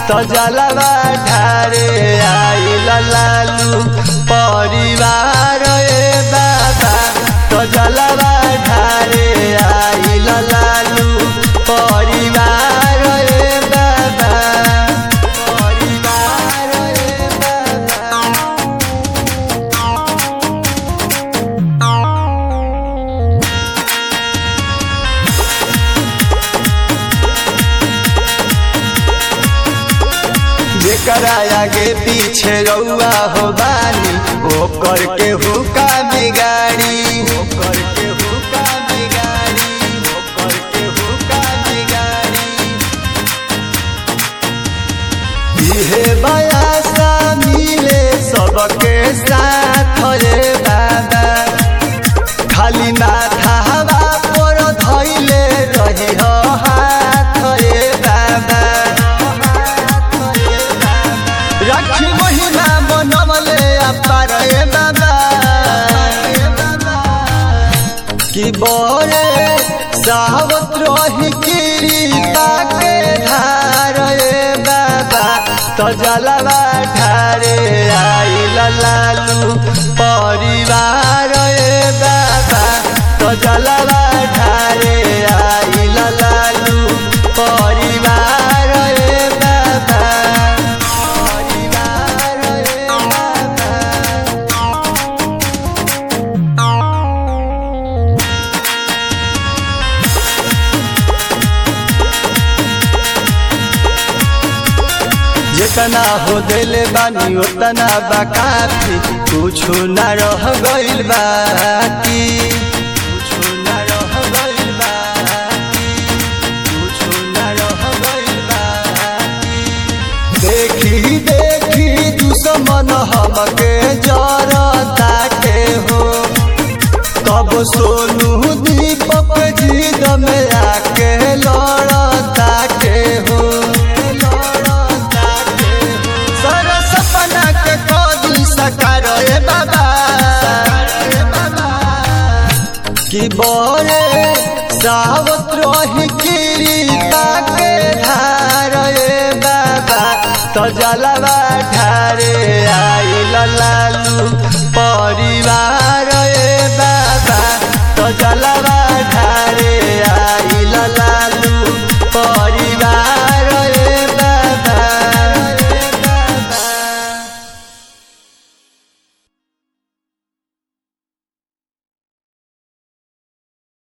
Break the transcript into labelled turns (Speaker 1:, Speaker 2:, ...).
Speaker 1: तो जलवा ढारे आइल लालू परिवार ए बाबा तो जलवा ढारे आइल लालू परिवार ए बाबा परिवार ए बाबा जेकरा आगे पीछे रउआ हो बानी ओ करके हुका बिगाड़ी ओ करके हुका बिगाड़ी ओ करके हुका बिगाड़ी इहे बयासा मिले सबके साथ रे बाबा खाली माथा हवा पर धैले रही हो हाथ रे बाबा राखी महिमा बनवले अपार ए बाबा कि बरे सावत रही कृपा के धार ए बाबा तो जलवा ढारे आइल लालू परिवार ए बाबा तो जलवा ढारे आइल लालू परिवार ए बाबा परिवार ए बाबा जितना हो दिल बानी उतना बाकाफी कुछ न रह गइल बाकी कुछ न रह गइल बाकी कुछ न रह गइल बाकी देखी देखी दुश्मन हमके जरता के हो तब सोनू दीपक जीद में आके लड़ता के हो लड़ता के हो सर सपना के कदी सकार ए बाबा कि बोरे सावत रही कृपा के धार ए बाबा तो जलवा ढारे आइल लालू